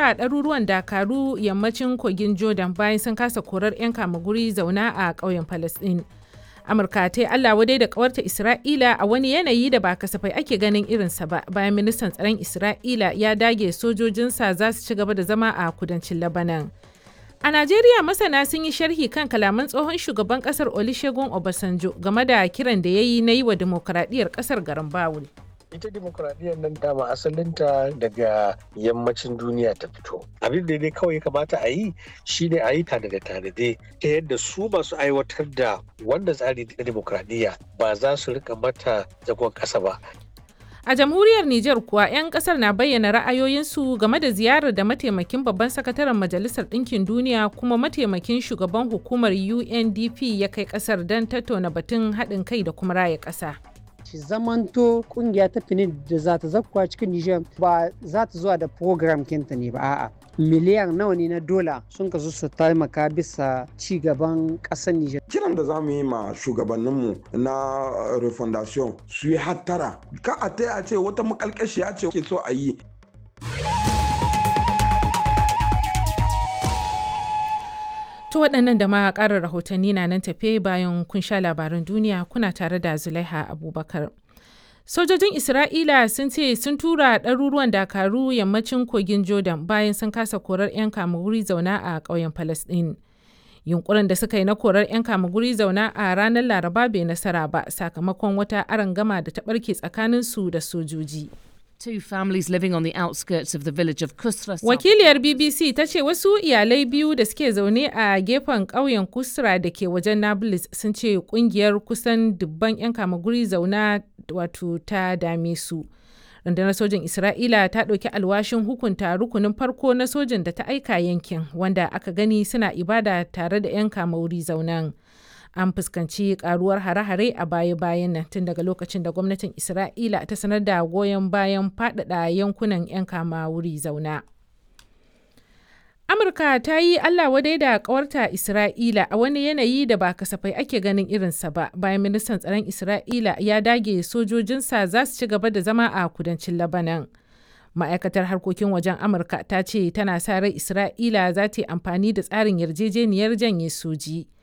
tura ɗaruruwan dakaru yammacin kogin Jordan bayan sun kasa korar 'yan kamaguri zauna a ƙauyen Falasɗin. Amurka ta yi Allah wadai da ƙawarta Isra'ila a wani yanayi da ba kasafai ake ganin irinsa ba bayan ministan tsaron Isra'ila ya dage sojojinsa za su ci gaba da zama a kudancin Labanan. A Najeriya masana sun yi sharhi kan kalaman tsohon shugaban kasar Olusegun Obasanjo game da kiran da ya yi na yi wa dimokuraɗiyyar kasar garin Bawul. ita demokuraɗiyyar nan dama asalinta daga yammacin duniya ta fito abin da dai kawai kamata a yi shine a yi tanade tanade ta yadda su masu aiwatar da wanda tsari na demokuraɗiyya ba za su rika mata zagon ƙasa ba A jamhuriyar Nijar kuwa 'yan kasar na bayyana ra'ayoyinsu game da ziyarar da mataimakin babban sakataren Majalisar Ɗinkin Duniya kuma mataimakin shugaban hukumar UNDP ya kai kasar don tattauna batun haɗin kai da kuma raya ƙasa. shi zamanto kungiya ta fini da za ta zakkuwa cikin Nijar ba za ta zuwa da program kinta ne ba a'a miliyan nawa ne na dola sun kasu su taimaka bisa ci gaban ƙasar Nijar. Kiran da za mu yi ma shugabanninmu na refondation su yi hattara ka a ta a ce wata makalkashiya ce ke so a yi To waɗannan da ma ƙarin rahotanni na nan tafe bayan kun sha labaran duniya kuna tare da Zulaiha Abubakar. Sojojin Isra'ila sun ce sun tura ɗaruruwan dakaru yammacin kogin Jordan bayan sun kasa korar 'yan kamaguri zauna a ƙauyen Falasɗin. Yunkurin da suka yi na korar 'yan kamaguri zauna a ranar Laraba bai nasara ba sakamakon wata arangama da ta ɓarke tsakaninsu da sojoji. Two families living on the outskirts of the village of Kusra. Wakiliyar BBC ta ce wasu iyalai biyu da suke zaune a gefen ƙauyen Kusra da ke wajen Nablus sun ce kungiyar kusan dubban 'yan kamaguri zauna wato ta dame su. Rundunar sojin Isra'ila ta ɗauki alwashin hukunta rukunin farko na sojin da ta aika yankin wanda aka gani suna ibada tare da 'yan kamaguri zaunan. an fuskanci karuwar hare-hare a baya-bayan nan tun daga lokacin da gwamnatin isra'ila ta sanar da goyon bayan faɗaɗa yankunan 'yan kama wuri zauna amurka ta yi allah wadai da kawarta isra'ila a wani yanayi da ba kasafai ake ganin irinsa ba bayan ministan tsaron isra'ila ya dage sojojinsa za su ci gaba da zama a kudancin labanan ma'aikatar harkokin wajen amurka ta ce tana sa rai isra'ila za ta yi amfani da tsarin yarjejeniyar janye soji